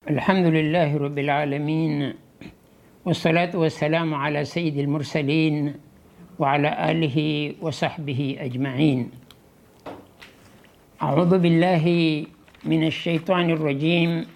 الحمد لله رب العالمين والصلاة والسلام على سيد المرسلين وعلى آله وصحبه أجمعين أعوذ بالله من الشيطان الرجيم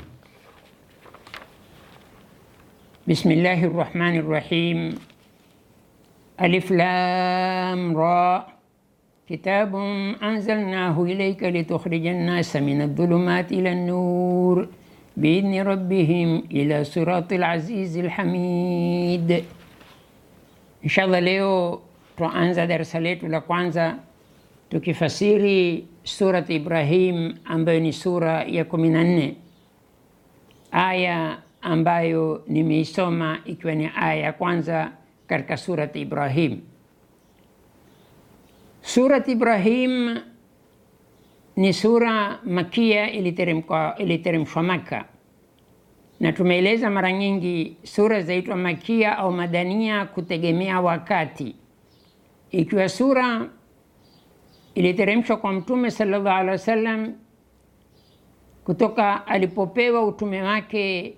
بسم الله الرحمن الرحيم ألف لام را كتاب أنزلناه إليك لتخرج الناس من الظلمات إلى النور بإذن ربهم إلى صراط العزيز الحميد إن شاء الله leo twaanza darasa letu la kwanza tukifasiri surat Ibrahim ambayo ni sura ya kumi na nne aya ambayo nimeisoma ikiwa ni aya ya kwanza katika surat Ibrahim. Surat Ibrahim ni sura makia iliteremka iliteremshwa Maka, na tumeeleza mara nyingi sura zaitwa makia au madania kutegemea wakati. Ikiwa sura iliteremshwa kwa Mtume sallallahu alaihi wasallam kutoka alipopewa utume wake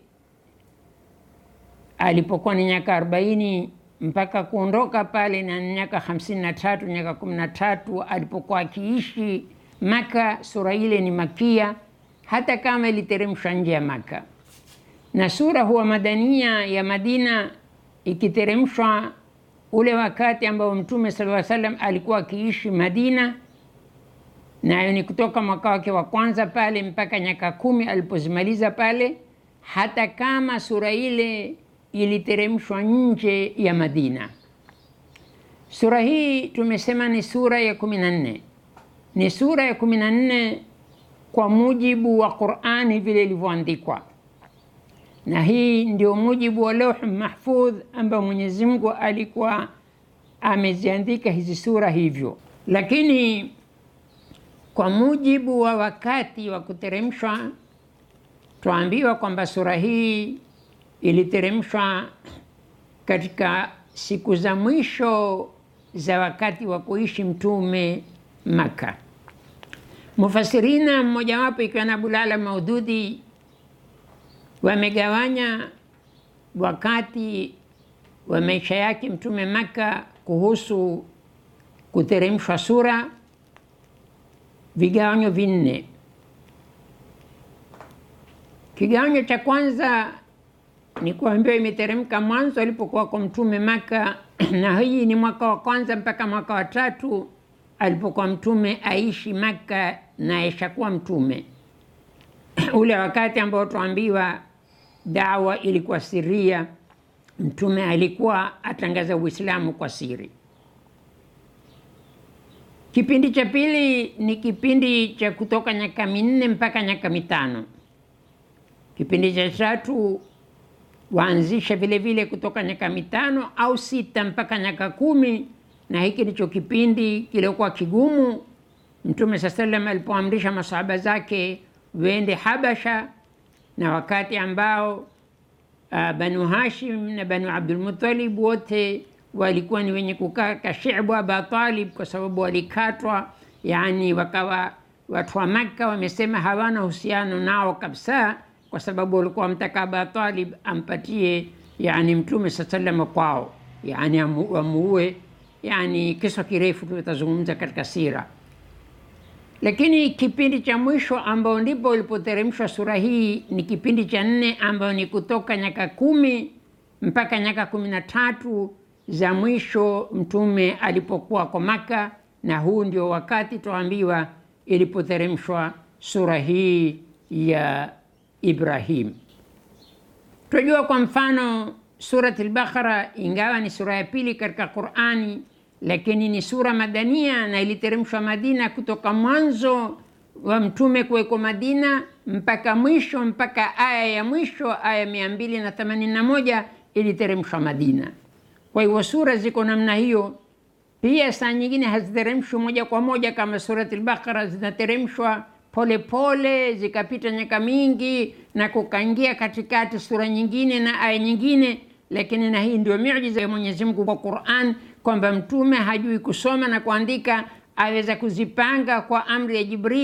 alipokuwa ni miaka arobaini mpaka kuondoka pale na miaka hamsini na tatu miaka kumi na tatu alipokuwa akiishi Maka. Sura ile ni makia hata kama iliteremshwa nje ya Maka, na sura huwa madania ya Madina ikiteremshwa ule wakati ambao Mtume sallallahu alaihi wasallam alikuwa akiishi Madina, nayo ni kutoka mwaka wake wa kwanza pale mpaka miaka kumi alipozimaliza pale, hata kama sura ile iliteremshwa nje ya Madina. Sura hii tumesema ni sura ya kumi na nne ni sura ya kumi na nne kwa mujibu wa Qurani vile ilivyoandikwa, na hii ndio mujibu wa Lauh Mahfudh ambayo Mwenyezi Mungu alikuwa ameziandika hizi sura hivyo. Lakini kwa mujibu wa wakati wa kuteremshwa, twaambiwa kwamba sura hii iliteremshwa katika siku za mwisho za wakati wa kuishi Mtume Maka. Mufasirina mmojawapo ikiwa na Abulala Maududi wamegawanya wakati wa maisha yake Mtume Maka kuhusu kuteremshwa sura vigawanyo vinne. Kigawanyo cha kwanza ni kuambiwa imeteremka mwanzo alipokuwa kwa Mtume Maka, na hii ni mwaka wa kwanza mpaka mwaka wa tatu alipokuwa mtume aishi Makka na aishakuwa mtume ule wakati ambao tuambiwa dawa ilikuwa siria, mtume alikuwa atangaza Uislamu kwa siri. Kipindi cha pili ni kipindi cha kutoka nyaka minne mpaka nyaka mitano. Kipindi cha tatu waanzisha vile vile kutoka nyaka mitano au sita mpaka nyaka kumi na hiki ndicho kipindi kiliokuwa kigumu. Mtume saa salam alipoamrisha masahaba zake wende Habasha, na wakati ambao uh, Banu Hashim na Banu Abdulmutalib wote walikuwa ni wenye kukaa kashibu Aba Talib, kwa sababu walikatwa, yani wakawa watu wa Makka wamesema hawana uhusiano nao kabisa, kwa sababu walikuwa wamtaka Aba Talib ampatie yani mtume saa salam kwao, yani wamuue Yani kisa kirefu tutazungumza katika sira, lakini kipindi cha mwisho ambao ndipo ilipoteremshwa sura hii ni kipindi cha nne, ambayo ni kutoka nyaka kumi mpaka nyaka kumi na tatu za mwisho mtume alipokuwa kwa Maka, na huu ndio wakati tuambiwa ilipoteremshwa sura hii ya Ibrahim. Tunajua kwa mfano Surat al-Baqara ingawa ni sura ya pili katika Qur'ani, lakini ni sura madania na iliteremshwa Madina, kutoka mwanzo wa mtume kuweko Madina mpaka mwisho, mpaka aya ya mwisho, aya mia mbili na themanini na moja iliteremshwa Madina. Kwa hivyo sura ziko namna hiyo. Pia saa nyingine haziteremshwi moja kwa moja kama Surat al-Baqara, zinateremshwa polepole, zikapita nyaka mingi na kukaingia katikati sura nyingine na aya nyingine lakini na hii ndio miujiza ya Mwenyezi Mungu kwa Qur'an, kwamba mtume hajui kusoma na kuandika, aweza kuzipanga kwa amri ya Jibril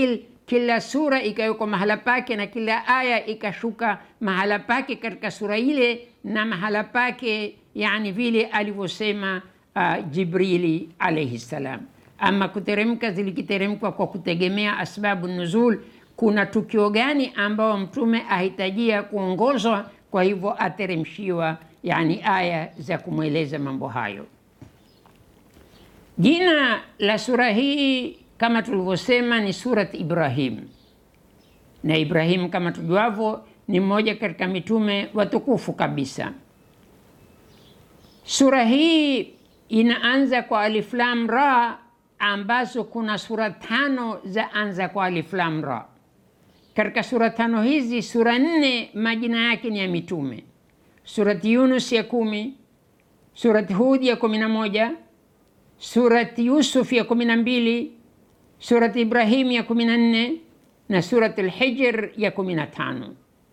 kila sura ikawekwa mahala pake na kila aya ikashuka mahala pake katika sura ile na mahala pake, yani vile alivyosema uh, Jibrili alaihi salam. Ama kuteremka zilikiteremka kwa kutegemea asbabu nuzul, kuna tukio gani ambao mtume ahitajia kuongozwa, kwa hivyo ateremshiwa yani aya za kumweleza mambo hayo. Jina la sura hii kama tulivyosema ni Surat Ibrahim, na Ibrahim kama tujuavyo ni mmoja katika mitume watukufu kabisa. Sura hii inaanza kwa alif lam ra, ambazo kuna sura tano za anza kwa alif lam ra. Katika sura tano hizi, sura nne majina yake ni ya mitume: Surati Yunus ya kumi, Surati Hud ya kumi na moja, Surati Yusuf ya kumi na mbili Surati Ibrahim ya kumi na nne na Surati Lhijr ya kumi na tano.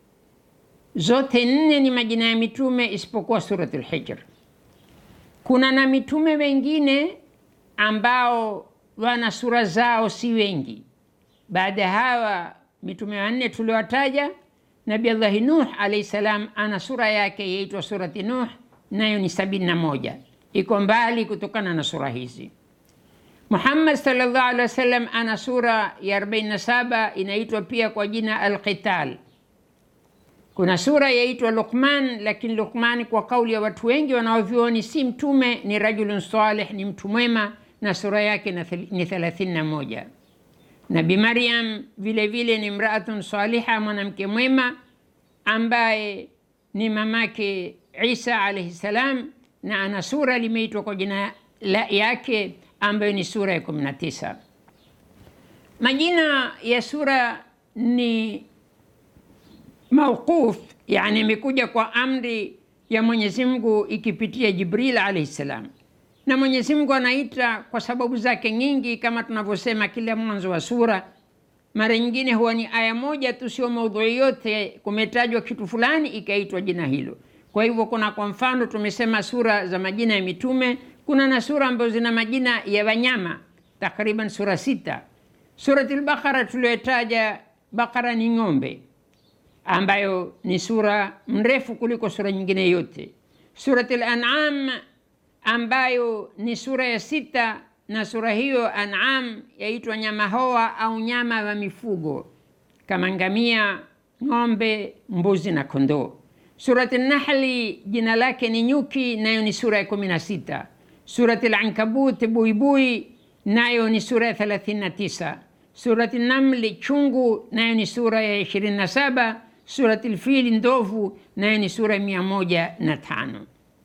Zote nne ni majina ya mitume isipokuwa Surati Lhijr. Kuna na mitume wengine ambao wana sura zao si wengi. Baada ya hawa mitume wanne tuliowataja, Nabi Allahi Nuh alaihi salam ana sura yake yaitwa Surati Nuh, nayo ni sabini na moja, iko mbali kutokana na sura hizi. Muhammad sallallahu alaihi wasallam ana sura ya 47 inaitwa pia kwa jina Alqital. Kuna sura yaitwa Luqman, lakini Luqman kwa kauli ya watu wengi wanaovyuoni si mtume, ni rajulun salih, ni mtu mwema, na sura yake ni 31. Nabi Maryam vile vile ni mraatun saliha, mwanamke mwema ambaye ni mamake Isa alaihi salam, na ana sura limeitwa kwa jina yake ambayo ni sura ya 19. Majina ya sura ni mauquf, yani imekuja kwa amri ya Mwenyezi Mungu ikipitia Jibril alayhi salam, na Mwenyezi Mungu anaita kwa sababu zake nyingi, kama tunavyosema kila mwanzo wa sura. Mara nyingine huwa ni aya moja tu, sio maudhui yote, kumetajwa kitu fulani ikaitwa jina hilo. Kwa hivyo kuna kwa mfano tumesema sura za majina ya mitume kuna na sura ambazo zina majina ya wanyama takriban sura sita. Surati al-Baqara tuliyotaja, Baqara ni ng'ombe, ambayo ni sura mrefu kuliko sura nyingine yote. Surati al-An'am ambayo ni sura ya sita, na sura hiyo An'am yaitwa nyama hoa au nyama wa mifugo kama ngamia, ng'ombe, mbuzi na kondoo. Surati Nahli jina lake ni nyuki, nayo ni sura ya kumi na sita. Surati Al-Ankabut buibui, nayo ni sura ya 39. Surati Namli chungu, nayo ni sura ya 27. Surati Lfili ndovu, nayo ni sura ya 105.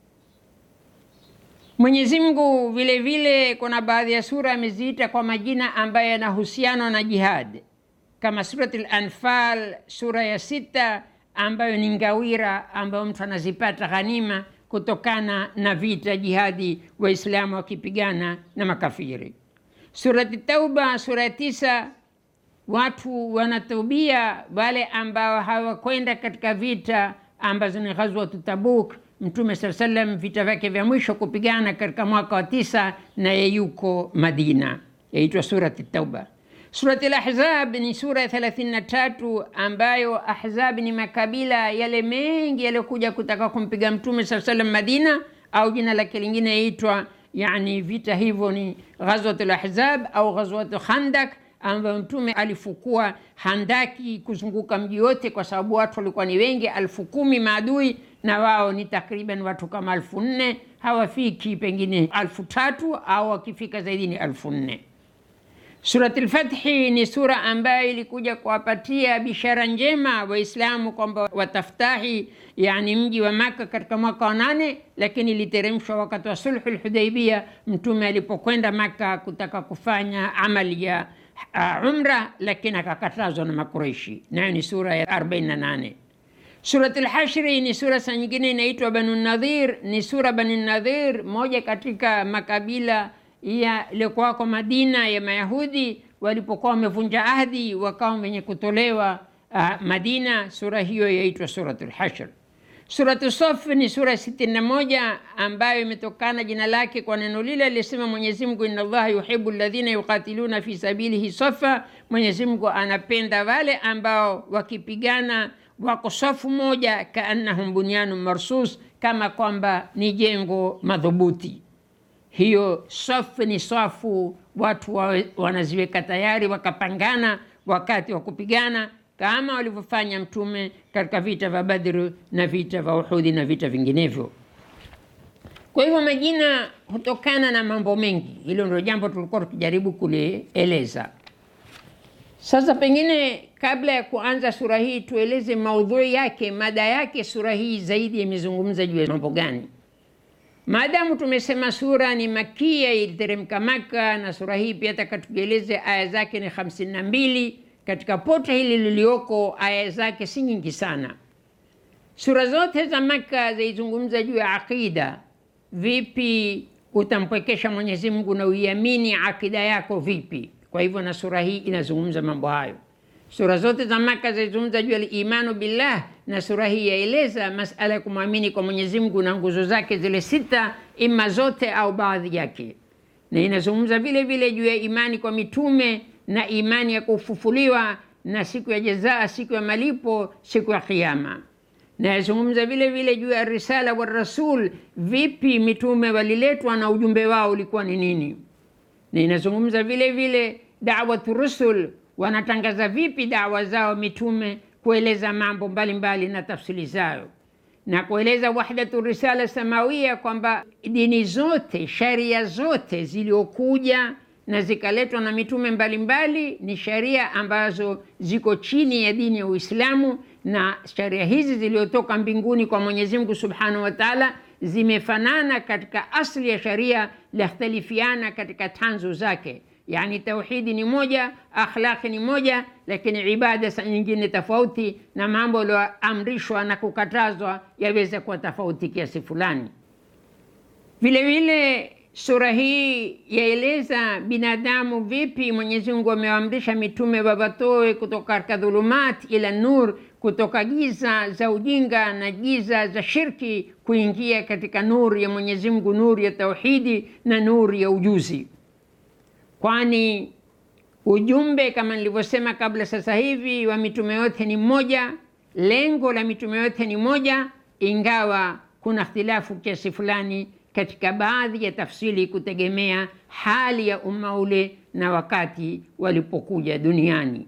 Mwenyezi Mungu vile vile kuna baadhi ya sura ameziita kwa majina ambayo yanahusiana na jihad, kama Surati Al-Anfal sura ya sita, ambayo ni ngawira ambayo mtu anazipata ghanima kutokana na vita jihadi, Waislamu wakipigana na makafiri. Surati Tauba sura ya tisa, watu wanatubia wale ambao hawakwenda katika vita ambazo ni ghazwatu Tabuk. Mtume saa salam vita vyake vya mwisho kupigana katika mwaka wa tisa, naye yuko Madina, yaitwa surati Tauba. Surati Al-Ahzab ni sura ya 33 ambayo Ahzab ni makabila yale mengi yaliyokuja kutaka kumpiga Mtume saa salam Madina, au jina lake lingine yaitwa yani vita hivyo ni Ghazwatul Ahzab au Ghazwatul Khandak, ambayo Mtume alifukua handaki kuzunguka mji wote, kwa sababu watu walikuwa ni wengi, alfu kumi maadui na wao ni takriban watu kama alfu nne hawafiki pengine alfu tatu au wakifika zaidi ni alfu nne. Surati Lfathi ni sura ambayo ilikuja kuwapatia bishara njema Waislamu kwamba wataftahi yani mji wa Maka katika mwaka wa nane, lakini iliteremshwa wakati wa sulhu Lhudaibia, Mtume alipokwenda Maka kutaka kufanya amali ya uh, umra, lakini akakatazwa na Makureishi, nayo ni sura ya 48. Surat Lhashri ni sura sa nyingine inaitwa Banu Nadhir. Ni sura Banu Nadhir, moja katika makabila yaliyokuwako Madina ya Mayahudi walipokuwa wamevunja ahdi wakawa wenye kutolewa uh, Madina. Sura hiyo yaitwa Suratul Hashr. Suratu Saf ni sura sitini na moja ambayo imetokana jina lake kwa neno lile alisema Mwenyezi Mungu, inna Allaha yuhibbu alladhina yuqatiluna fi sabilihi safa, Mwenyezi Mungu anapenda wale ambao wakipigana wako safu moja, kaannahum bunyanun marsus, kama kwamba ni jengo madhubuti. Hiyo safu ni safu, watu wa, wanaziweka tayari wakapangana wakati wa kupigana kama walivyofanya Mtume katika vita vya Badri na vita vya Uhudi na vita vinginevyo. Kwa hivyo majina hutokana na mambo mengi. Hilo ndio jambo tulikuwa tukijaribu kulieleza. Sasa pengine kabla ya kuanza sura hii tueleze maudhui yake, mada yake. Sura hii zaidi imezungumza juu ya mambo gani? Maadamu tumesema sura ni makia, iliteremka Maka, na sura hii pia takatueleze aya zake ni hamsini na mbili katika pote hili lilioko aya zake si nyingi sana. Sura zote za Maka zaizungumza juu ya aqida, vipi utampwekesha Mwenyezi Mungu na uiamini akida yako vipi. Kwa hivyo na sura hii inazungumza mambo hayo. Sura zote za Maka zaizungumza juu ya imanu billah, na sura hii yaeleza masala ya kumwamini kwa Mwenyezi Mungu na nguzo zake zile sita, ima zote au baadhi yake, na inazungumza vile vile juu ya imani kwa mitume na imani ya kufufuliwa na siku ya jazaa, siku ya malipo, siku ya Kiyama. Na yazungumza vile vile juu ya risala wa rasul, vipi mitume waliletwa na ujumbe wao ulikuwa ni nini. Na inazungumza vile vile dawatu rusul, wanatangaza vipi dawa zao mitume, kueleza mambo mbalimbali mbali na tafsiri zao, na kueleza wahdatu risala samawia, kwamba dini zote, sharia zote ziliokuja na zikaletwa na mitume mbalimbali mbali, ni sharia ambazo ziko chini ya dini ya Uislamu, na sharia hizi ziliotoka mbinguni kwa Mwenyezi Mungu Subhanahu wa Ta'ala zimefanana katika asli ya sharia, lakhtalifiana katika tanzu zake. Yani tauhidi ni moja, akhlaqi ni moja, lakini ibada sa nyingine tofauti, na mambo yaliyoamrishwa na kukatazwa yaweza kuwa tofauti kiasi fulani. Vile vile Sura hii yaeleza binadamu vipi Mwenyezi Mungu amewaamrisha mitume wawatoe kutoka katika dhulumat ila nur, kutoka giza za ujinga na giza za shirki kuingia katika nuru ya Mwenyezi Mungu, nuru ya tauhidi na nuru ya ujuzi. Kwani ujumbe kama nilivyosema kabla, sasa hivi wa mitume yote ni mmoja, lengo la mitume yote ni moja, ingawa kuna ikhtilafu kiasi fulani katika baadhi ya tafsiri kutegemea hali ya umma ule na wakati walipokuja duniani.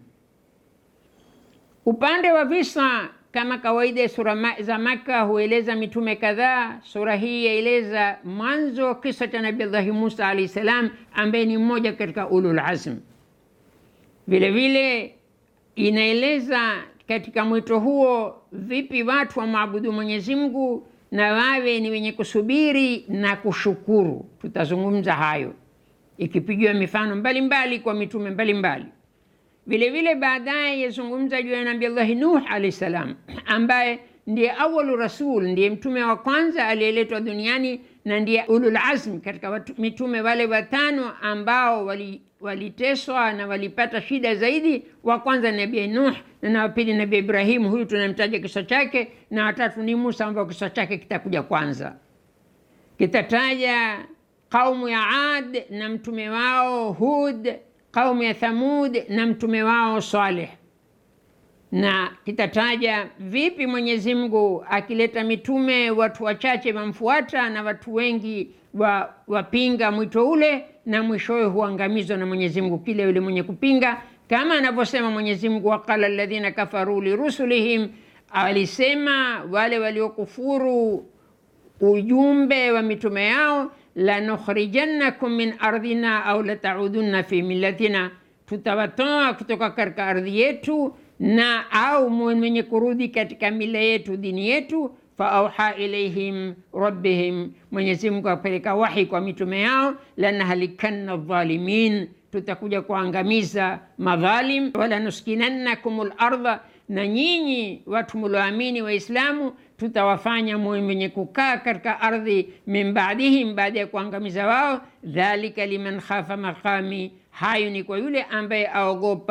Upande wa visa, kama kawaida ya sura za Maka hueleza mitume kadhaa. Sura hii yaeleza mwanzo wa kisa cha Nabii Allahi Musa alahi salam, ambaye ni mmoja katika ulul azm. Vile vile inaeleza katika mwito huo vipi watu wamwabudu Mwenyezi Mungu na wawe ni wenye kusubiri na kushukuru. Tutazungumza hayo ikipigiwa mifano mbalimbali mbali kwa mitume mbalimbali. Vile vile baadaye yazungumza juu ya Nabii Allahi Nuh alayhi salam, ambaye ndiye awalu rasul, ndiye mtume wa kwanza aliyeletwa duniani na ndiye ulul azm katika watu, mitume wale watano ambao waliteswa wali na walipata shida zaidi. Wa kwanza Nabii Nuh na wa pili Nabii Ibrahimu, huyu tunamtaja kisa chake, na watatu ni Musa ambao kisa chake kitakuja kwanza. Kitataja kaumu ya Ad na mtume wao Hud, kaumu ya Thamud na mtume wao Saleh, na kitataja vipi Mwenyezi Mungu akileta mitume watu wachache wamfuata na watu wengi wa, wapinga mwito ule na mwishowe huangamizwa na Mwenyezi Mungu kile yule mwenye kupinga, kama anavyosema Mwenyezi Mungu, waqala alladhina kafaru lirusulihim, alisema wale waliokufuru ujumbe wa mitume yao, lanukhrijannakum min ardhina au lataudunna fi millatina, tutawatoa kutoka katika ardhi yetu na au mwenye kurudi katika mila yetu dini yetu faauha ilaihim rabbihim, Mwenyezi Mungu apeleka wahi kwa mitume yao, lanahlikanna dhalimin, tutakuja kuangamiza madhalim, wala nuskinannakum lardha, na nyinyi watu mulioamini Waislamu tutawafanya muwe mwenye kukaa katika ardhi, min baadihim, baada ya kuangamiza wao. Dhalika liman khafa maqami, hayo ni kwa yule ambaye aogopa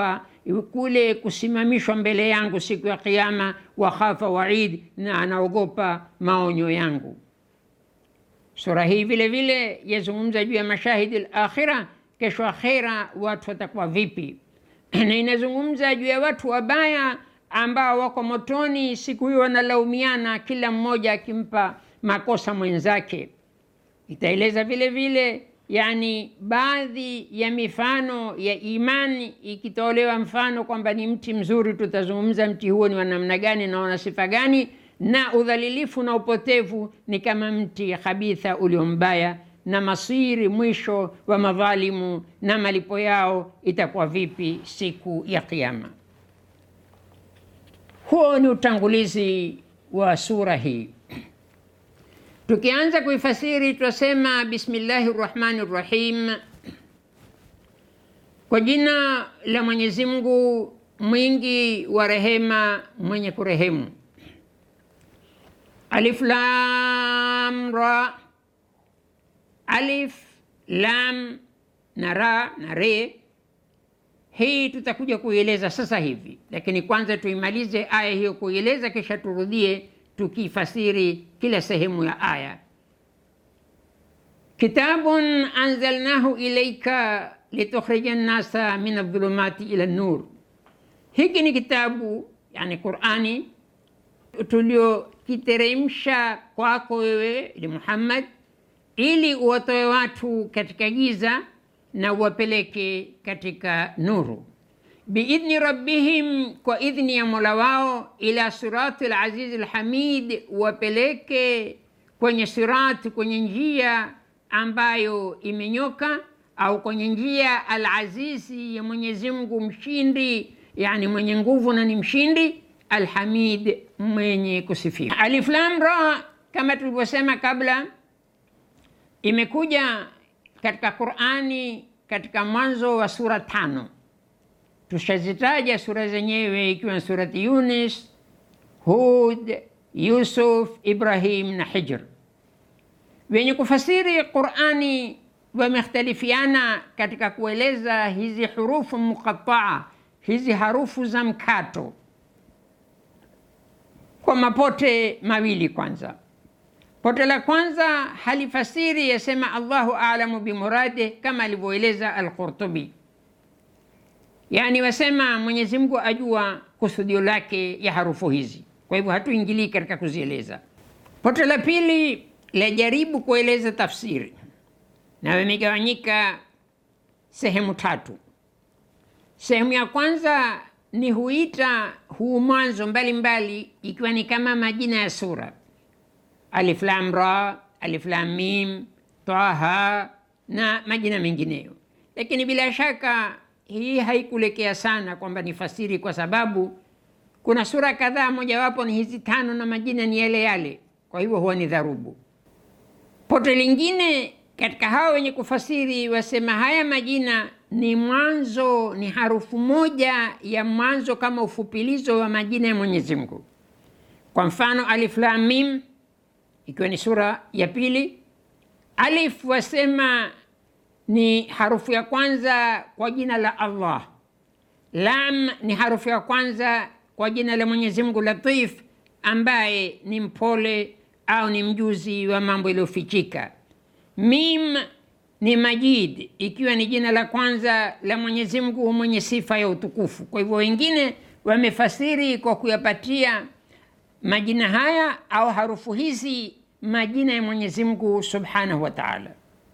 kule kusimamishwa mbele yangu siku ya Kiyama, wakhafa waid, na anaogopa maonyo yangu. Sura hii vile vile yazungumza juu ya mashahidi al-akhira, kesho akhira watu watakuwa vipi, na inazungumza juu ya watu wabaya ambao wako motoni siku hiyo, wanalaumiana kila mmoja akimpa makosa mwenzake. Itaeleza vile vile yani baadhi ya mifano ya imani ikitolewa mfano kwamba ni mti mzuri, tutazungumza mti huo ni wa namna gani na una sifa gani, na udhalilifu na upotevu ni kama mti khabitha ulio mbaya, na masiri mwisho wa madhalimu na malipo yao itakuwa vipi siku ya Kiyama. Huo ni utangulizi wa sura hii. Tukianza kuifasiri tutasema bismillahi rrahmani rrahim, kwa jina la Mwenyezi Mungu mwingi wa rehema mwenye kurehemu. Alif lam ra, alif lam na ra na re. Hii tutakuja kuieleza sasa hivi, lakini kwanza tuimalize aya hiyo kuieleza, kisha turudie tukifasiri kila sehemu ya aya. Kitabun anzalnahu ilaika litukhrija nnasa min adhulumati ila nur, hiki ni kitabu yani Qurani tuliokiteremsha kwako wewe ni Muhammad, ili uwatoe watu katika giza na uwapeleke katika nuru biidhni rabbihim, kwa idhni ya mola wao, ila sirati alazizi alhamid, wapeleke kwenye sirati, kwenye njia ambayo imenyoka, au kwenye njia alazizi ya Mwenyezi Mungu mshindi, yani mwenye nguvu na ni mshindi, alhamid, mwenye kusifiwa. Alif lam ra, kama tulivyosema kabla, imekuja katika Qurani katika mwanzo wa sura tano tushazitaja sura zenyewe ikiwa ni surati Yunus, Hud, Yusuf, Ibrahim na Hijr. Wenye kufasiri Qurani wamekhtalifiana katika kueleza hizi hurufu muqataa, hizi harufu za mkato kwa mapote mawili. Kwanza, pote la kwanza halifasiri, yasema Allahu a'lamu bimurade, kama alivyoeleza Al-Qurtubi Yaani wasema Mwenyezi Mungu ajua kusudio lake ya harufu hizi, kwa hivyo hatuingilii katika kuzieleza. Pote la pili lajaribu kueleza tafsiri na wamegawanyika sehemu tatu. Sehemu ya kwanza ni huita huu mwanzo mbalimbali, ikiwa ni kama majina ya sura, alif lam ra, alif lam mim, taha na majina mengineyo, lakini bila shaka hii haikulekea sana kwamba ni fasiri, kwa sababu kuna sura kadhaa, mojawapo ni hizi tano na majina ni yale yale, kwa hivyo huwa ni dharubu. Pote lingine katika hao wenye kufasiri wasema haya majina ni mwanzo, ni harufu moja ya mwanzo kama ufupilizo wa majina ya Mwenyezi Mungu. Kwa mfano alif lam mim, ikiwa ni sura ya pili, alif wasema ni harufu ya kwanza kwa jina la Allah. Lam ni harufu ya kwanza kwa jina la Mwenyezi Mungu Latif, ambaye ni mpole au ni mjuzi wa mambo yaliyofichika. Mim ni Majid, ikiwa ni jina la kwanza la Mwenyezi Mungu mwenye sifa ya utukufu. Kwa hivyo wengine wamefasiri kwa kuyapatia majina haya au harufu hizi majina ya Mwenyezi Mungu Subhanahu wa Ta'ala.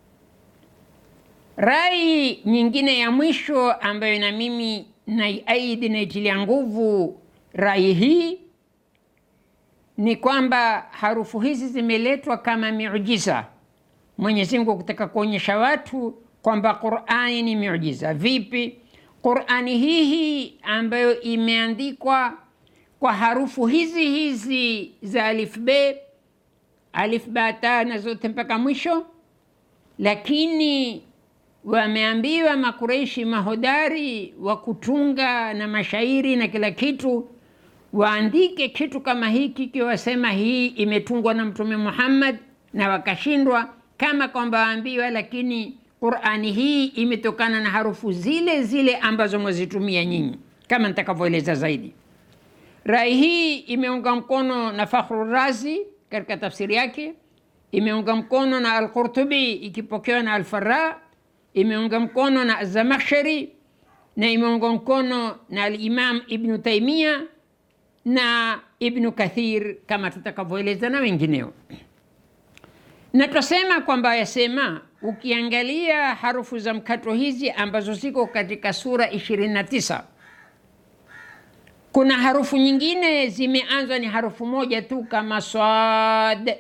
Rai nyingine ya mwisho ambayo na mimi naiaidi naitilia nguvu rai hii ni kwamba harufu hizi zimeletwa kama miujiza. Mwenyezi Mungu kutaka kuonyesha watu kwamba Qur'ani ni miujiza. Vipi? Qur'ani hii hii ambayo imeandikwa kwa harufu hizi hizi za alif be alif ba ta na zote mpaka mwisho, lakini wameambiwa Makureishi mahodari wa kutunga na mashairi na kila kitu waandike kitu kama hiki, kiwasema hii imetungwa na Mtume Muhammad, na wakashindwa, kama kwamba waambiwa, lakini Qur'ani hii imetokana na harufu zile zile ambazo mwazitumia nyinyi. kama nitakavyoeleza zaidi. Rai hii imeunga mkono na Fakhru Razi katika tafsiri yake, imeunga mkono na Al-Qurtubi ikipokewa na Al-Farra, imeunga mkono na Zamakhshari na imeunga mkono na Al-Imam Ibnu Taimia na Ibnu Kathir kama tutakavyoeleza na wengineo. Na twasema kwamba yasema, ukiangalia harufu za mkato hizi ambazo ziko katika sura 29 kuna harufu nyingine zimeanzwa ni harufu moja tu kama sad,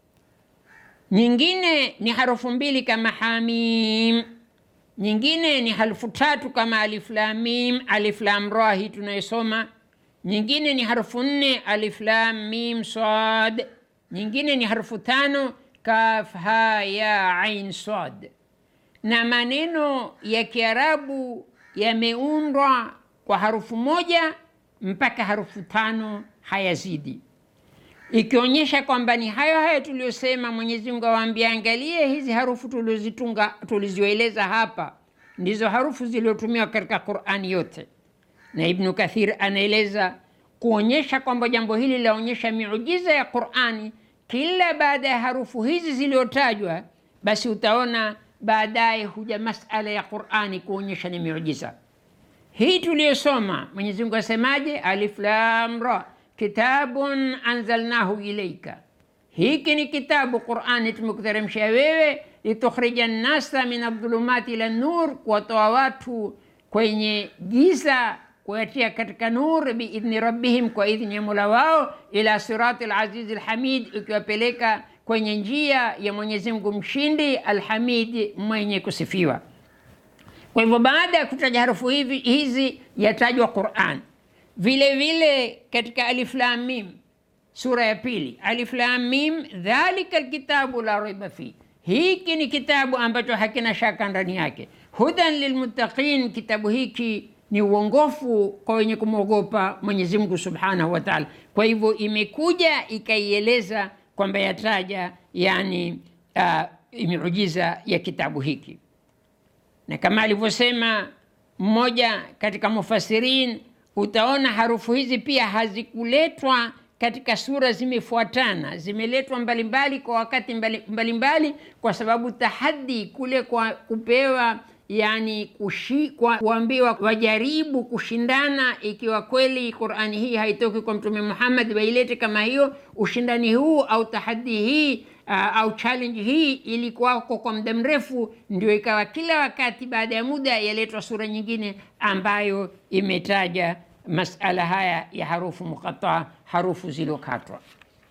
nyingine ni harufu mbili kama hamim, nyingine ni harufu tatu kama alif lam mim, alif lam ra hii tunayosoma, nyingine ni harufu nne alif lam mim sad, nyingine ni harufu tano kaf ha ya ain sad. Na maneno ya Kiarabu yameundwa kwa harufu moja mpaka harufu tano hayazidi, ikionyesha kwamba ni hayo hayo tuliyosema. Mwenyezi Mungu awaambia, angalie hizi harufu tulizozitunga tulizioeleza hapa ndizo harufu zilizotumiwa katika Qur'ani yote. Na Ibnu Kathir anaeleza kuonyesha kwamba jambo hili laonyesha miujiza ya Qur'ani. Kila baada ya harufu hizi zilizotajwa, basi utaona baadaye huja masala ya Qur'ani kuonyesha ni miujiza hii tuliyosoma. Mwenyezi Mungu asemaje? Alif lam ra, kitabun anzalnahu ilaika, hiki ni kitabu Qur'ani tumekuteremshia wewe, litukhrija nnasa min adhulumati ila nur, kuwatoa watu kwenye giza kuyatia katika nur, biidhni rabbihim, kwa idhni ya mola wao, ila sirati alazizi alhamid, ikiwapeleka kwenye njia ya Mwenyezi Mungu mshindi, alhamid, mwenye kusifiwa. Kwa hivyo baada ya kutaja harufu hivi hizi yatajwa Qur'an. Vile vile katika Alif Lam Mim sura ya pili, Alif Lam Mim, dhalika alkitabu la raiba fi, hiki ni kitabu ambacho hakina shaka ndani yake. Hudan lilmuttaqin, kitabu hiki ni uongofu kwa wenye kumwogopa Mwenyezi Mungu Subhanahu wa Ta'ala. Kwa hivyo imekuja ikaieleza kwamba yataja yani uh, miujiza ya kitabu hiki na kama alivyosema mmoja katika mufasirin, utaona harufu hizi pia hazikuletwa katika sura zimefuatana, zimeletwa mbalimbali kwa wakati mbalimbali mbali, kwa sababu tahadi kule kwa kupewa yani kushi, kwa kuambiwa wajaribu kushindana, ikiwa kweli Qur'ani hii haitoki kwa Mtume Muhammad, wailete kama hiyo. Ushindani huu au tahadi hii Uh, au challenge hii ilikuwako kwa muda mrefu, ndio ikawa kila wakati baada ya muda yaletwa sura nyingine ambayo imetaja masala haya ya harufu muqataa, harufu zilizokatwa.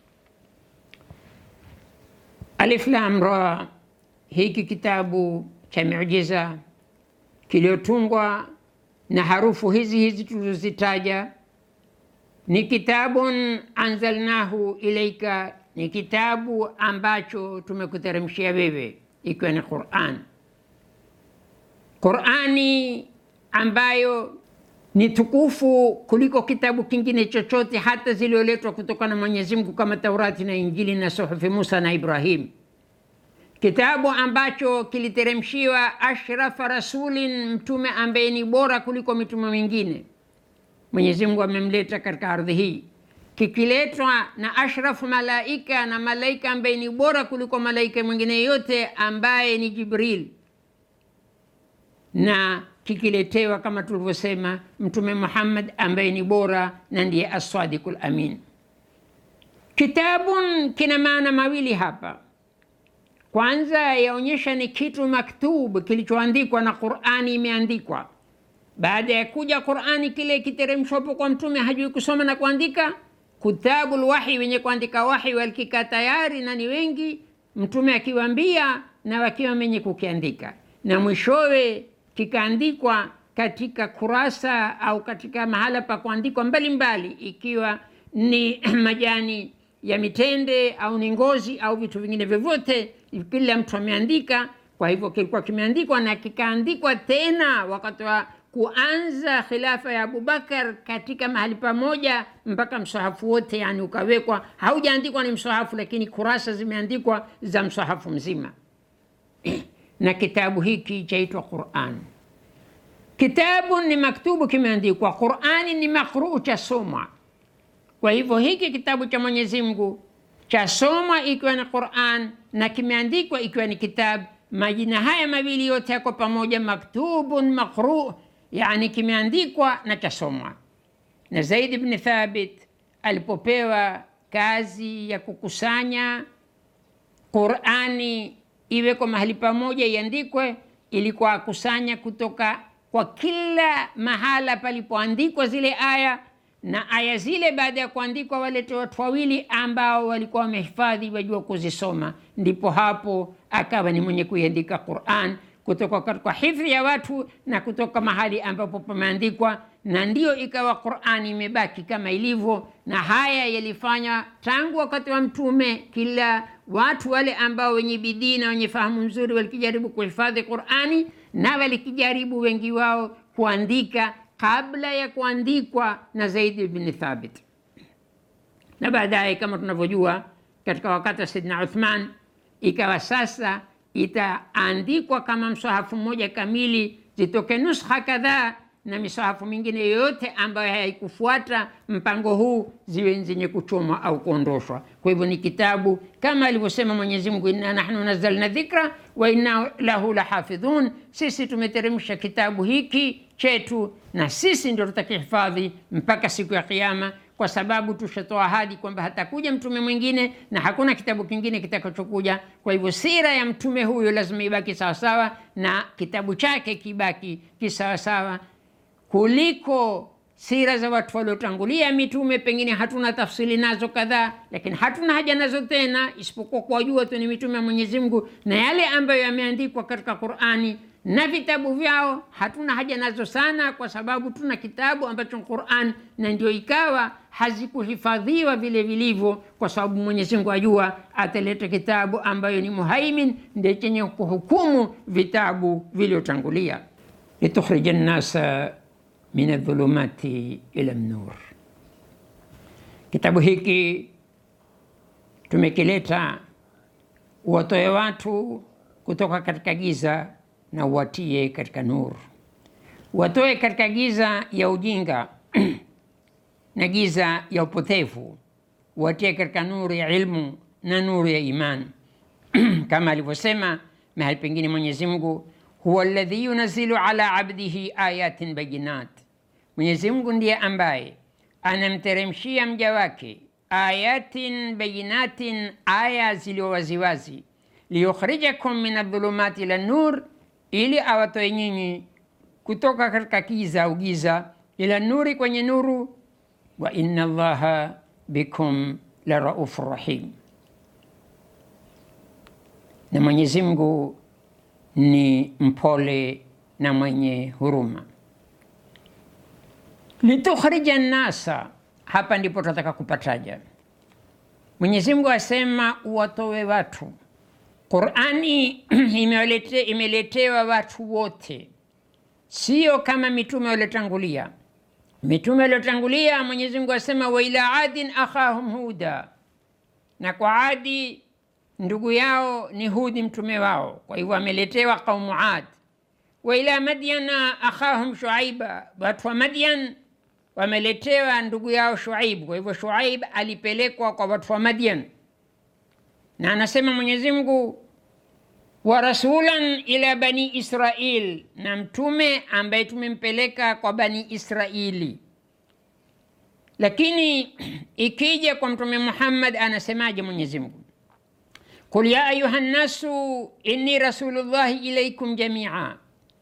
Alif Lam Ra, hiki kitabu cha miujiza kiliyotungwa na harufu hizi hizi tulizozitaja, ni kitabun anzalnahu ilaika ni kitabu ambacho tumekuteremshia wewe, ikiwa ni Qur'an. Qur'ani ambayo ni tukufu kuliko kitabu kingine chochote, hata zilioletwa kutoka na Mwenyezi Mungu kama Taurati na Injili na suhufi Musa na Ibrahim, kitabu ambacho kiliteremshiwa ashrafa rasulin, mtume ambaye ni bora kuliko mitume mingine. Mwenyezi Mungu amemleta katika ardhi hii kikiletwa na ashrafu malaika na malaika ambaye ni bora kuliko malaika mwingine yote ambaye ni Jibril, na kikiletewa kama tulivyosema Mtume Muhammad ambaye ni bora na ndiye asadiqul amin. Kitabun kina maana mawili hapa. Kwanza yaonyesha ni kitu maktub kilichoandikwa na Qur'ani imeandikwa. Baada ya kuja Qur'ani, kile kiteremshwapo kwa mtume hajui kusoma na kuandika kutabul wahi, wenye kuandika wahi walikika tayari na ni wengi, mtume akiwaambia na wakiwa wenye kukiandika, na mwishowe kikaandikwa katika kurasa au katika mahala pa kuandikwa mbalimbali, ikiwa ni majani ya mitende au ni ngozi au vitu vingine vyovyote, kila mtu ameandika. Kwa hivyo kilikuwa kimeandikwa na kikaandikwa tena wakati wa kuanza khilafa ya Abubakar katika mahali pamoja mpaka msahafu wote yani ukawekwa, haujaandikwa ni msahafu, lakini kurasa zimeandikwa za msahafu mzima na kitabu hiki chaitwa Quran. Kitabu ni maktubu, kimeandikwa. Qurani ni makruu, cha somwa. Kwa hivyo hiki kitabu cha Mwenyezi Mungu chasomwa ikiwa ni Quran na kimeandikwa ikiwa ni kitabu. Majina haya mawili yote yako pamoja, maktubun maqru, yani kimeandikwa na chasomwa. Na Zaid ibn Thabit alipopewa kazi ya kukusanya Qurani iweko mahali pamoja iandikwe, ilikuwa akusanya kutoka kwa kila mahala palipoandikwa zile aya na aya zile baada ya kuandikwa walete watu wawili ambao walikuwa wamehifadhi wajua kuzisoma, ndipo hapo akawa ni mwenye kuiandika Quran kutoka katika hifadhi ya watu na kutoka mahali ambapo pameandikwa, na ndiyo ikawa Qurani imebaki kama ilivyo. Na haya yalifanya tangu wakati wa Mtume, kila watu wale ambao wenye bidii na wenye fahamu nzuri walikijaribu kuhifadhi Qurani na walikijaribu wengi wao kuandika kabla ya kuandikwa na Zaid ibn Thabit, na baadaye kama tunavyojua katika wakati wa Saidina Uthman ikawa sasa itaandikwa kama msahafu mmoja kamili, zitoke nuskha kadhaa na misahafu mingine yoyote ambayo haikufuata mpango huu ziwe zenye kuchomwa au kuondoshwa. Kwa hivyo ni kitabu kama alivyosema Mwenyezi Mungu, inna nahnu nazzalna dhikra wa inna lahu lahafidhun, sisi tumeteremsha kitabu hiki chetu na sisi ndio tutakihifadhi mpaka siku ya Kiyama, kwa sababu tushatoa ahadi kwamba hatakuja mtume mwingine na hakuna kitabu kingine kitakachokuja. Kwa hivyo sira ya mtume huyo lazima ibaki sawasawa na kitabu chake kibaki kisawasawa kuliko sira za watu waliotangulia mitume. Pengine hatuna tafsiri nazo kadhaa, lakini hatuna haja nazo tena, isipokuwa kuwajua tu ni mitume ya Mwenyezi Mungu na yale ambayo yameandikwa katika Qur'ani na vitabu vyao hatuna haja nazo sana, kwa sababu tuna kitabu ambacho Qur'an, na ndio ikawa hazikuhifadhiwa vile vilivyo, kwa sababu Mwenyezi Mungu ajua ataleta kitabu ambayo ni muhaimin, ndio chenye kuhukumu vitabu vilivyotangulia. litukhrija nnasa min adh-dhulumati ila an-nur. Kitabu hiki tumekileta uwatoe watu kutoka katika giza na uwatie katika nuru, watoe katika giza ya ujinga na giza ya upotevu, watie katika nuru ya ilmu na nuru ya imani kama alivyosema mahali pengine Mwenyezi Mungu, huwa alladhi yunazzilu ala abdihi ayatin bayinat, Mwenyezi Mungu ndiye ambaye anamteremshia mja wake ayatin bayinatin, aya zilio waziwazi, liyukhrijakum min adh-dhulumati ila nur ili awatoe nyinyi kutoka katika kiza au giza ila nuri, kwenye nuru. Wa inna Allaha bikum la raufur rahim, na Mwenyezi Mungu ni mpole na mwenye huruma. Litukhrija nnasa, hapa ndipo tunataka kupataja. Mwenyezi Mungu asema uwatowe watu Qurani imelete, imeletewa watu wote, sio kama mitume waliotangulia. Mitume waliotangulia Mwenyezi Mungu asema wa ila adin akhahum huda, na kwa Adi ndugu yao ni Hudi mtume wao, kwa hivyo ameletewa qaumu Ad. Wa ila madyana akhahum Shuaiba, watu wa Madyan wameletewa ndugu yao Shuaib, kwa hivyo Shuaib alipelekwa kwa watu wa Madyan na anasema Mwenyezi Mungu wa rasulan ila bani Israil, na mtume ambaye tumempeleka kwa bani Israili. Lakini ikija kwa mtume Muhammad anasemaje Mwenyezi Mungu? Qul ya ayuha nnasu inni rasulullahi ilaikum jamia,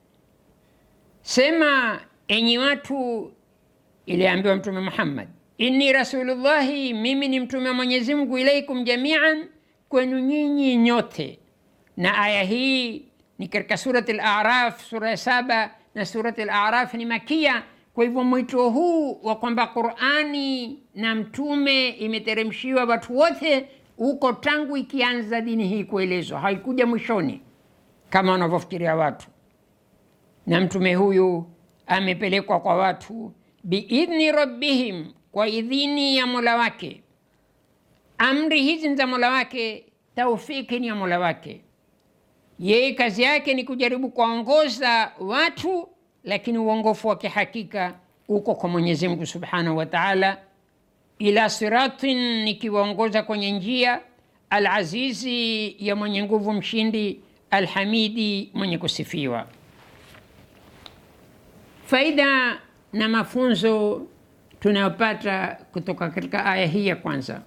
sema enyi watu, iliambiwa mtume Muhammad, inni rasulullahi, mimi ni mtume wa Mwenyezi Mungu, ilaikum jamian kwenu nyinyi nyote. Na aya hii ni katika Surat Al-A'raf sura ya saba, na Surat Al-A'raf ni makia. Kwa hivyo mwito huu wa kwamba Qur'ani na mtume imeteremshiwa watu wote uko tangu ikianza dini hii kuelezwa, haikuja mwishoni kama wanavyofikiria watu. Na mtume huyu amepelekwa kwa watu biidhni rabbihim, kwa idhini ya mola wake amri hizi ni za mola wake, taufiki ni ya mola wake. Yeye kazi yake ni kujaribu kuwaongoza watu lakini uongofu wa kihakika uko kwa Mwenyezi Mungu Subhanahu wa Ta'ala. Ila siratin, nikiwaongoza kwenye njia, alazizi, ya mwenye nguvu mshindi, alhamidi, mwenye kusifiwa. Faida na mafunzo tunayopata kutoka katika aya hii ya kwanza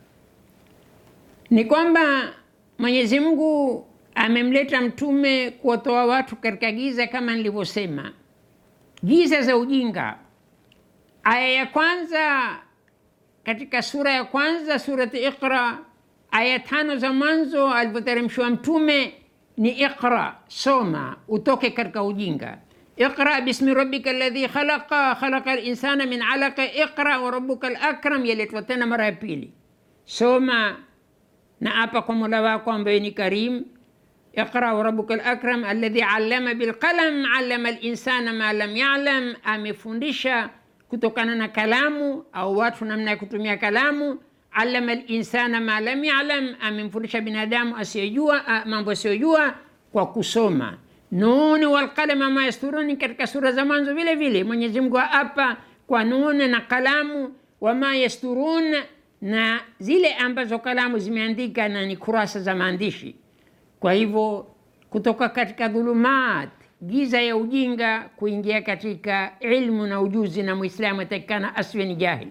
ni kwamba Mwenyezi Mungu amemleta mtume kuwatoa watu katika giza, kama nilivyosema, giza za ujinga. Aya ya kwanza katika sura ya kwanza, surati Iqra, aya tano za mwanzo alivyoteremshwa mtume ni iqra, soma utoke katika ujinga. Iqra bismi rabbika alladhi khalaqa khalaqa linsana min alaqa iqra wa rabbuka lakram, yaletwa tena mara ya pili, soma na apa kwa mola wako ambaye ni karim. Iqra wa rabbuka lakram alladhi allama bilqalam allama linsana ma lam yalam, amefundisha kutokana na kalamu au watu namna ya kutumia kalamu. Allama linsana ma lam yalam, amemfundisha binadamu asiyojua mambo asiyojua kwa kusoma. Nuni walqalama ma yasturuni, katika sura za mwanzo vile vile Mwenyezi Mungu apa kwa nuni na kalamu, wama yasturun, na zile ambazo kalamu zimeandika na ni kurasa za maandishi. Kwa hivyo kutoka katika dhulumat, giza ya ujinga, kuingia katika ilmu na ujuzi, na Muislamu atakikana asiwe ni jahil.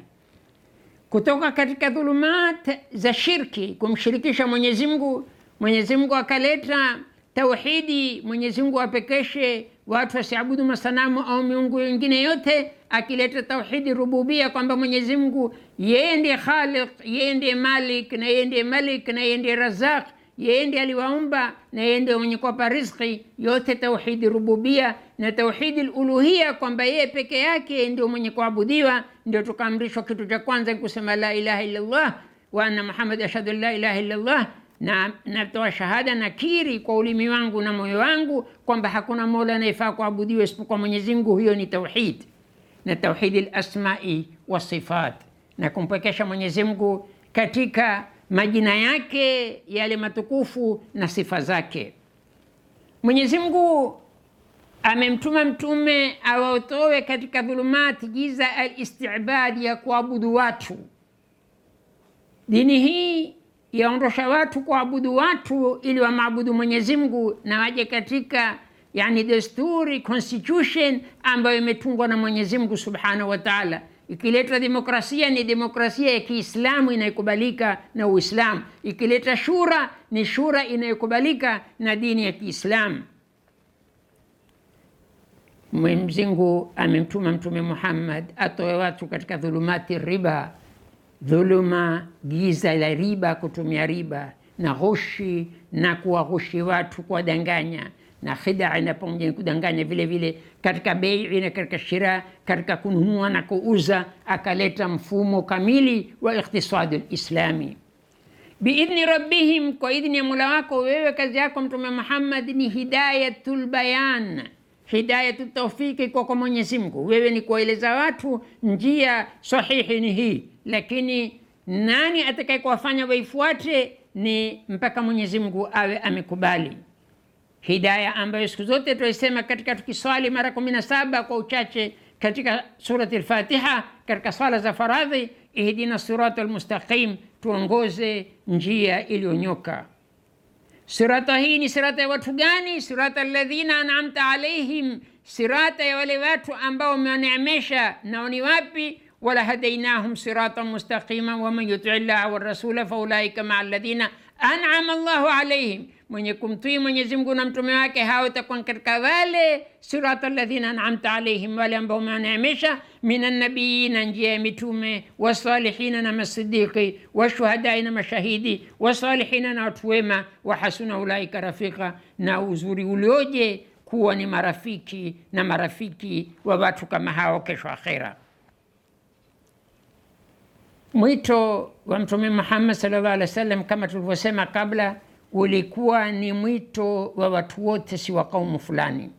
Kutoka katika dhulumat za shirki, kumshirikisha Mwenyezi Mungu, Mwenyezi Mungu akaleta tauhidi, Mwenyezi Mungu apekeshe watu wasiabudu masanamu au miungu wengine yote, akileta tauhidi rububia, kwamba Mwenyezi Mungu yeye ndiye Khaliq, yeye ndiye Malik na yeye ndiye Malik na yeye ndiye Razaq, yeye ndiye aliwaumba na yeye ndiye mwenye kuwapa riziki. Yote tauhidi rububia na tauhidi uluhia, kwamba yeye peke yake ndio mwenye kuabudiwa. Ndio tukaamrishwa kitu cha kwanza ni kusema la ilaha illallah wa anna Muhammad ashhadu an la ilaha illallah na natoa shahada na kiri kwa ulimi wangu na moyo wangu kwamba hakuna mola anayefaa kuabudiwa isipokuwa Mwenyezi Mungu. Hiyo ni tauhid, na tauhidi lasmai wasifat, na kumpwekesha Mwenyezi Mungu katika majina yake yale matukufu na sifa zake. Mwenyezi Mungu amemtuma mtume awatoe katika dhulumati, giza alistibadi, ya kuabudu watu. Dini hii yaondosha watu kuabudu watu ili wamaabudu Mwenyezi Mungu na waje katika yani desturi constitution ambayo imetungwa na Mwenyezi Mungu Subhanahu wa Ta'ala. Ikileta demokrasia ni demokrasia ya Kiislamu inayokubalika na Uislamu. Ikileta shura ni shura inayokubalika na dini ya Kiislamu. Mwenyezi Mungu amemtuma Mtume Muhammad atoe watu katika dhulumati riba dhuluma giza la riba, kutumia riba na ghushi na kuwaghushi watu, kuwadanganya na khidaa, na pamoja na kudanganya vile vile katika bei na katika shira, katika kununua na kuuza. Akaleta mfumo kamili wa ikhtisadi lislami biidhni rabbihim, kwa idhni ya Mola wako wewe. Kazi yako Mtume Muhammad ni hidayatul bayan hidayatu taufiki kwa kwa Mwenyezi Mungu. Wewe ni kuwaeleza watu njia sahihi ni hii, lakini nani atakaye kuwafanya waifuate ni mpaka Mwenyezi Mungu awe amekubali hidaya, ambayo siku zote tunaisema katika tukiswali mara kumi na saba kwa uchache katika surati al-Fatiha, katika swala za faradhi, ihdina sirata almustaqim, tuongoze njia iliyonyoka. Sirata hii ni sirata ya watu gani? Sirata alladhina an'amta alaihim, sirata ya wale watu ambao umewaneemesha. Nao ni wapi? wala hadainahum siratan mustaqima waman yuti llaha warasula faulaika maa alladhina an'ama Allahu alaihim, mwenye kumtii Mwenyezi Mungu na mtume wake, hao itakuwa katika wale sirata alladhina an'amta alaihim, wale ambao umewaneemesha, minan nabiyina, njia ya mitume, wasalihina na masidiki, washuhadai na mashahidi, wasalihina na watu wema, wa hasuna ulaika rafika, na uzuri ulioje kuwa ni marafiki na marafiki wa watu kama hao kesho akhera. Mwito wa Mtume Muhammad sallallahu alaihi wasallam kama tulivyosema kabla, ulikuwa ni mwito wa watu wote, si wa kaumu fulani.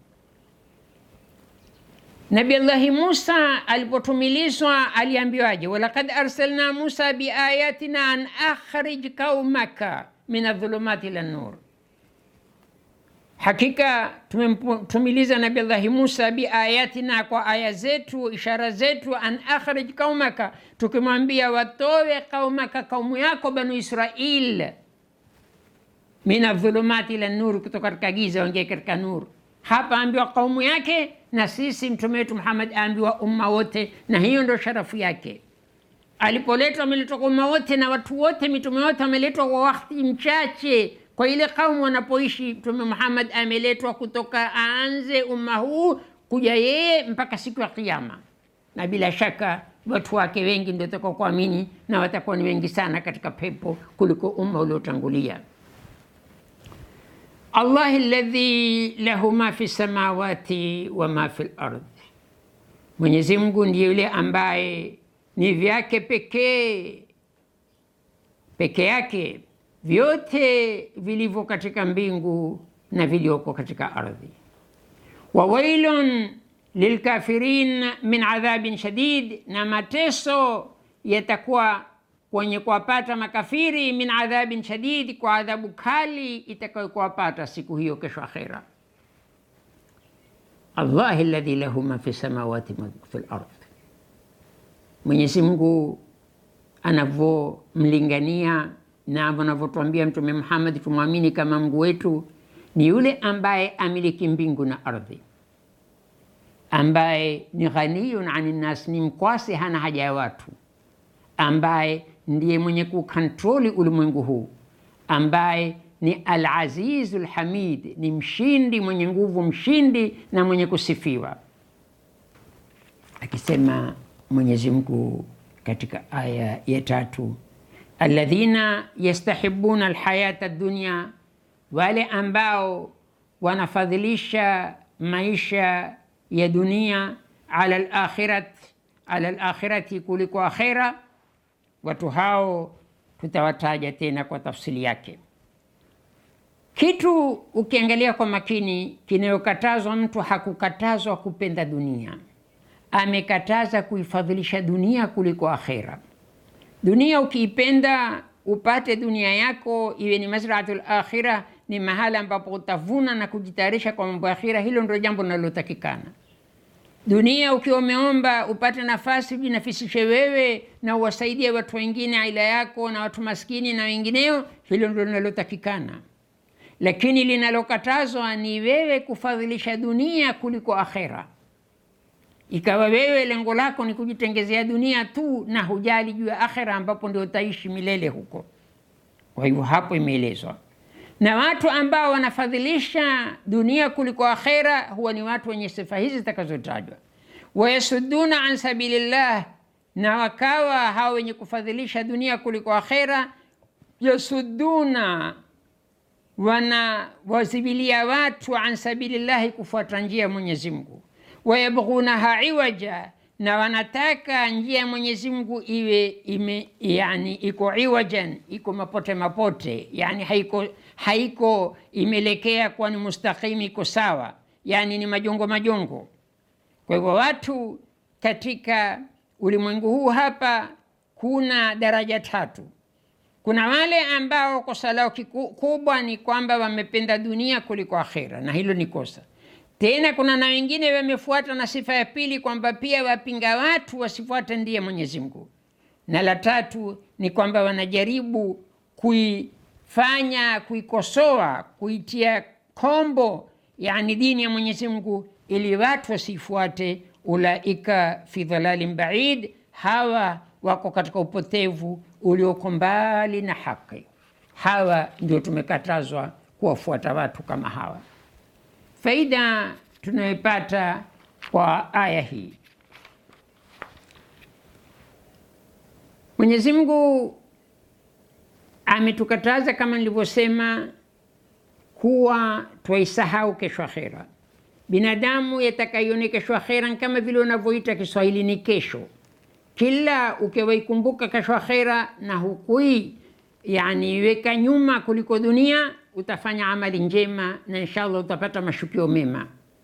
Nabi Allahi Musa alipotumilizwa aliambiwaje? walaqad arsalna Musa biayatina an akhrij qaumaka min adhulumati ila nur, Hakika tumemtumiliza Nabii Allahi Musa biayatina, kwa aya zetu, ishara zetu, an akhrij qaumaka, tukimwambia watowe qaumaka, kaumu yako Banu Israil, mina dhulumati ila nur, kutoka katika giza waingie katika nuru. Hapa ambiwa kaumu yake, na sisi mtume wetu Muhammad aambiwa umma wote, na hiyo ndio sharafu yake. Alipoletwa ameletwa kwa umma wote, na watu wote, mitume wote ameletwa kwa wakati mchache kwa ile kaumu wanapoishi. Mtume Muhammad ameletwa kutoka aanze umma huu kuja yeye mpaka siku ya Kiyama, na bila shaka watu wake wengi ndio watakao kuamini na watakuwa ni wengi sana katika pepo kuliko umma uliotangulia. Allahi alladhi lahu ma fi samawati wa ma fi lardhi, Mwenyezi Mungu ndiye yule ambaye ni vyake pekee peke yake vyote vilivyo katika mbingu na vilioko katika ardhi. wa wailun lilkafirin min adhabin shadid, na mateso yatakuwa kwenye kuwapata makafiri, min adhabin shadid, kwa adhabu kali itakayokuwapata siku hiyo kesho akhera. Allahi alladhi lahu ma fi samawati ma fi lardh, Mwenyezi Mungu anavyomlingania na anavyotuambia Mtume Muhammad tumwamini kama Mungu wetu ni yule ambaye amiliki mbingu na ardhi, ambaye ni ghaniyun ani nnas, ni mkwasi, hana haja ya watu, ambaye ndiye mwenye kukontroli ulimwengu huu, ambaye ni Al-Azizu Lhamid, ni mshindi, mwenye nguvu, mshindi na mwenye kusifiwa, akisema Mwenyezi Mungu katika aya ya tatu alladhina yastahibuna alhayata dunya, wale ambao wanafadhilisha maisha ya dunia ala alakhirat ala alakhirati, kuliko akhira. Watu hao tutawataja tena kwa tafsili yake. Kitu ukiangalia kwa makini, kinayokatazwa mtu hakukatazwa kupenda dunia, amekataza kuifadhilisha dunia kuliko akhira. Dunia ukiipenda upate dunia yako iwe ni mazraatul akhira, ni mahala ambapo utavuna na kujitayarisha kwa mambo ya akhira. Hilo ndio jambo linalotakikana. Dunia ukiwa umeomba upate nafasi ujinafisishe wewe na uwasaidie watu wengine, aila yako na watu maskini na wengineo, hilo ndio linalotakikana. Lakini linalokatazwa ni wewe kufadhilisha dunia kuliko akhira ikawa wewe lengo lako ni kujitengezea dunia tu na hujali juu ya akhera, ambapo ndio utaishi milele huko. Kwa hivyo hapo imeelezwa, na watu ambao wanafadhilisha dunia kuliko akhera huwa ni watu wenye sifa hizi zitakazotajwa. Wayasudduna an sabilillah, na wakawa hao wenye kufadhilisha dunia kuliko akhera, yasudduna wana wazibilia watu an sabilillahi, kufuata njia ya Mwenyezi Mungu wayabghunaha iwaja, na wanataka njia ya Mwenyezi Mungu iwe ime, yani iko iwajan, iko mapote mapote, yani haiko, haiko imelekea kuwa ni mustaqimi, iko sawa, yani ni majongo majongo. Kwa hivyo watu katika ulimwengu huu hapa kuna daraja tatu. Kuna wale ambao kosa lao kubwa ni kwamba wamependa dunia kuliko akhera, na hilo ni kosa tena kuna na wengine wamefuata na sifa ya pili kwamba pia wapinga watu wasifuate ndiye Mwenyezi Mungu, na la tatu ni kwamba wanajaribu kuifanya kuikosoa, kuitia kombo, yani dini ya Mwenyezi Mungu ili watu wasifuate. Ulaika fi dhalalin baid, hawa wako katika upotevu ulioko mbali na haki. Hawa ndio tumekatazwa kuwafuata watu kama hawa. Faida tunayopata kwa aya hii, Mwenyezi Mungu ametukataza kama nilivyosema, kuwa twaisahau kesho akhera. Binadamu yatakayoone kesho akhera kama vile unavyoita Kiswahili ni kesho. Kila ukiwaikumbuka kesho akhera na hukui yani weka nyuma kuliko dunia utafanya amali njema na inshallah utapata mashukio mema.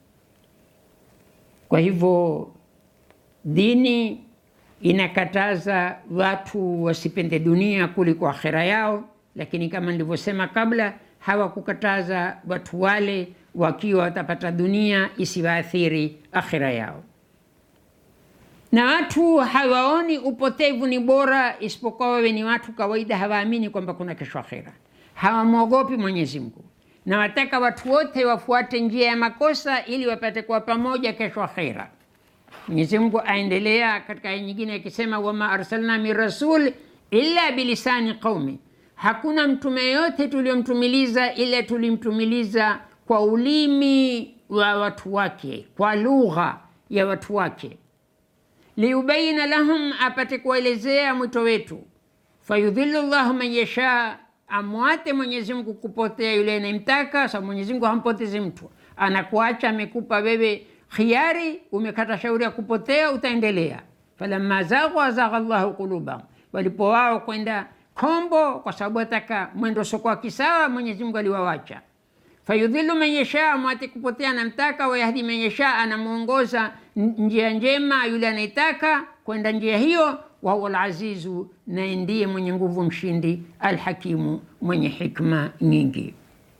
Kwa hivyo dini inakataza watu wasipende dunia kuliko akhera yao, lakini kama nilivyosema kabla, hawakukataza watu wale wakiwa watapata dunia isiwaathiri akhira yao. Na watu hawaoni upotevu ni bora, isipokuwa wawe ni watu kawaida, hawaamini kwamba kuna kesho akhira, hawamwogopi Mwenyezi Mungu, na wataka watu wote wafuate njia ya makosa ili wapate kuwa pamoja kesho akhira. Mwenyezi Mungu aendelea katika aya nyingine akisema, wama arsalna min rasul illa bilisani qaumi, hakuna mtume yote tuliomtumiliza ila tulimtumiliza kwa ulimi wa watu wake, kwa lugha ya watu wake, liubaina lahum, apate kuwaelezea mwito wetu. Fayudhillu llahu man yasha, amwate Mwenyezi Mungu kupotea yule anayemtaka. Sababu Mwenyezi Mungu hampotezi mtu, anakuacha amekupa wewe khiari, umekata shauri ya kupotea, utaendelea. falamma zaghu azagha llahu qulubahum, walipo wao kwenda kombo, kwa sababu ataka mwendo sokoa kisawa, Mwenyezi Mungu aliwawacha fayudhilu man yasha, amwate kupotea anamtaka, wayahdi man yasha, anamwongoza njia njema yule anayetaka kwenda njia hiyo. Wahuwa alazizu, naye ndiye mwenye nguvu mshindi, alhakimu, mwenye hikma nyingi.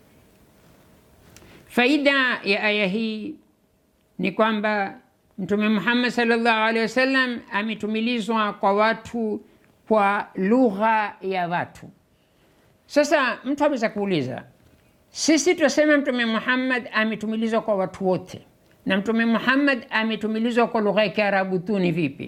Faida ya aya hii ni kwamba Mtume Muhammad sallallahu alaihi wasallam ametumilizwa kwa watu kwa lugha ya watu. Sasa mtu aweza kuuliza sisi tunasema Mtume Muhammad ametumilizwa kwa watu wote, na Mtume Muhammad ametumilizwa kwa lugha ya Kiarabu tu. Ni vipi?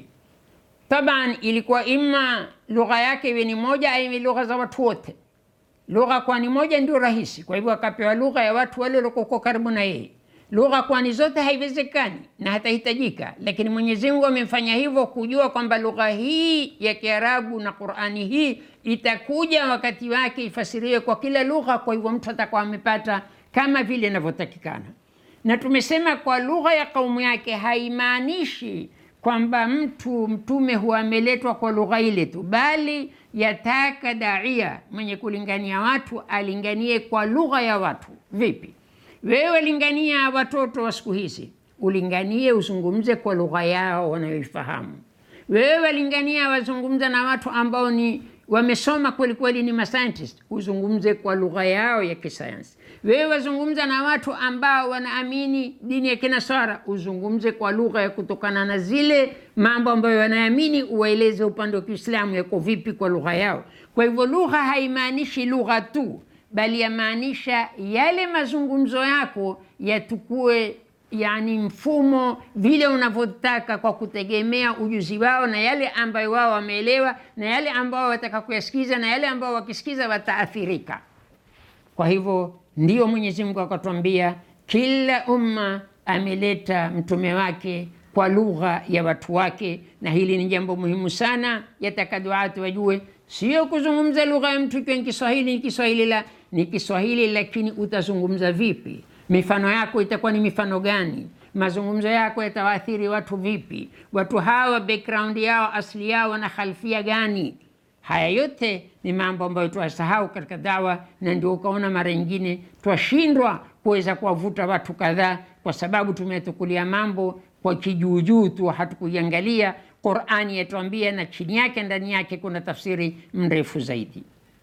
Taban, ilikuwa ima lugha yake iwe ni moja au iwe lugha za watu wote. Lugha kwani moja ndio rahisi, kwa hivyo akapewa lugha ya watu wale waliokuwa karibu na yeye. Lugha kwani zote haiwezekani na hatahitajika, lakini Mwenyezi Mungu amemfanya hivyo kujua kwamba lugha hii ya Kiarabu na Qur'ani hii itakuja wakati wake ifasiriwe kwa kila lugha. Kwa hivyo mtu atakuwa amepata kama vile inavyotakikana. Na tumesema kwa lugha ya kaumu yake haimaanishi kwamba mtu mtume huwa ameletwa kwa lugha ile tu, bali yataka daia mwenye kulingania watu alinganie kwa lugha ya watu. Vipi? Wewe lingania watoto wa siku hizi, ulinganie uzungumze kwa lugha yao wanayoifahamu. Wewe lingania wazungumza na watu ambao ni wamesoma kweli kweli, ni mascientist, uzungumze kwa lugha yao ya kisayansi. Wewe wazungumza na watu ambao wanaamini dini ya Kinasara, uzungumze kwa lugha ya kutokana na zile mambo ambayo wanaamini, uwaeleze upande wa Kiislamu yako vipi kwa lugha yao. Kwa hivyo lugha haimaanishi lugha tu bali yamaanisha yale mazungumzo yako yatukue, yani mfumo vile unavyotaka kwa kutegemea ujuzi wao na yale ambayo wao wameelewa na yale ambao wataka kuyasikiza na yale ambao wakisikiza wataathirika. Kwa hivyo ndio Mwenyezi Mungu akatwambia kila umma ameleta mtume wake kwa lugha ya watu wake, na hili ni jambo muhimu sana, yataka duati wajue, sio kuzungumza lugha ya mtu ikiwa ni Kiswahili ni Kiswahili la ni Kiswahili, lakini utazungumza vipi? Mifano yako itakuwa ni mifano gani? Mazungumzo yako yatawaathiri watu vipi? Watu hawa background yao asili yao na khalfia gani? Haya yote ni mambo ambayo twasahau katika dawa, na ndio ukaona mara nyingine twashindwa kuweza kuwavuta watu kadhaa, kwa sababu tumetukulia mambo kwa kijuujuu tu, hatukuiangalia Qurani yatuambia, na chini yake ndani yake kuna tafsiri mrefu zaidi.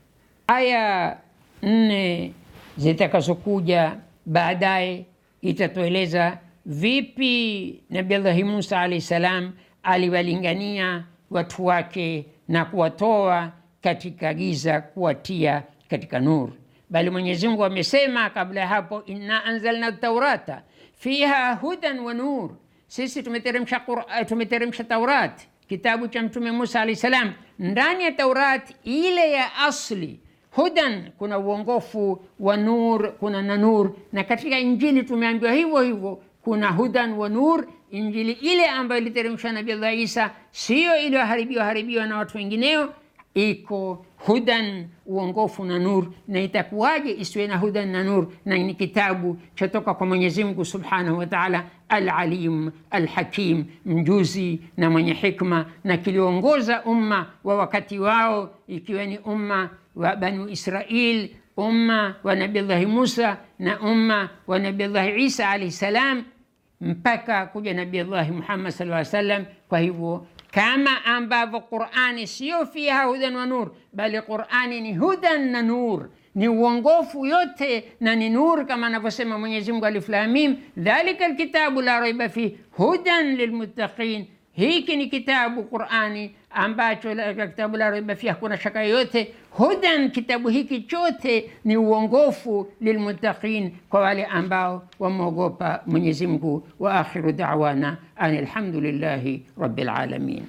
Aya nne zitakazokuja baadaye itatueleza vipi Nabii Allahi Musa alahi salam aliwalingania watu wake na kuwatoa katika giza kuwatia katika nuru. Bali Mwenyezi Mungu amesema kabla ya hapo, inna anzalna taurata fiha hudan wa nur, sisi tumeteremsha tumeteremsha Taurat, kitabu cha Mtume Musa alahi salam. Ndani ya Taurat ile ya asli hudan kuna uongofu wa nur, kuna na nur. Na katika Injili tumeambiwa hivyo hivyo, kuna hudan wa nur. Injili ile ambayo iliteremshwa Nabii Allah Isa, sio iliyoharibiwa haribiwa na watu wengineo, iko hudan, uongofu na nur. Na itakuwaje isiwe na hudan na nur? Na ni kitabu chatoka kwa Mwenyezi Mungu Subhanahu wa Ta'ala, Al-Alim Al-Hakim, mjuzi na mwenye hikma, na kiliongoza umma wa wakati wao, ikiwa ni umma wa Banu Israil, umma wa Nabillahi Musa na umma wa Nabillahi Isa alayhi salam, mpaka kuja Nabillahi Muhammad sallallahu alaihi wasallam. Kwa hivyo kama ambavyo Qurani sio fiha hudan wa nur, bali Qurani ni hudan na nur, ni uongofu yote na ni nur, kama anavyosema Mwenyezi Mungu alif lam mim, dhalika alkitabu la raiba fi hudan lilmuttaqin. Hiki ni kitabu Qurani ambacho la, kitabu la raiba fi, hakuna shaka yoyote. Hudan, kitabu hiki chote ni uongofu lilmuttaqin, kwa wale ambao wamwogopa Mwenyezi Mungu. Wa akhiru da'wana an alhamdulillahi rabbil alamin.